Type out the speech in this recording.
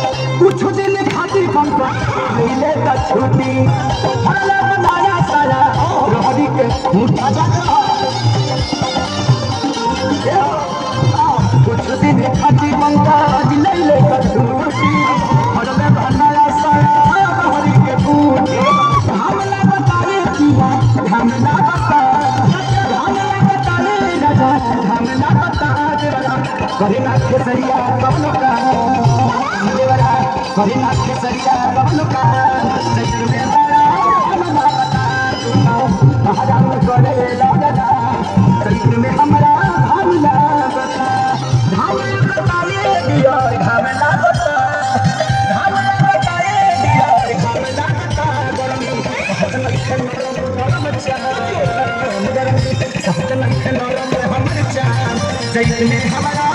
कुछ दिन खातिर पंखा मिले त छुट्टी हल्ला बनाया सारा रहरी के मुठा जागा कुछ दिन खातिर पंखा मिले त छुट्टी हल्ला बनाया सारा रहरी के मुठे हमला बताए किया हमला बता हमला बताए राजा हमला बता करीना केसरिया कबलो का देवरा करीना केसरिया कबलो का सैर में बड़ा हमला बता महाराम करे लागदा सैर में हमरा हमला बता हमला बताए दिया हमला बता हमला बताए दिया हमला बता गरमी गरम चाह गरमी सब नखन हमर चाह जैसे में हमारा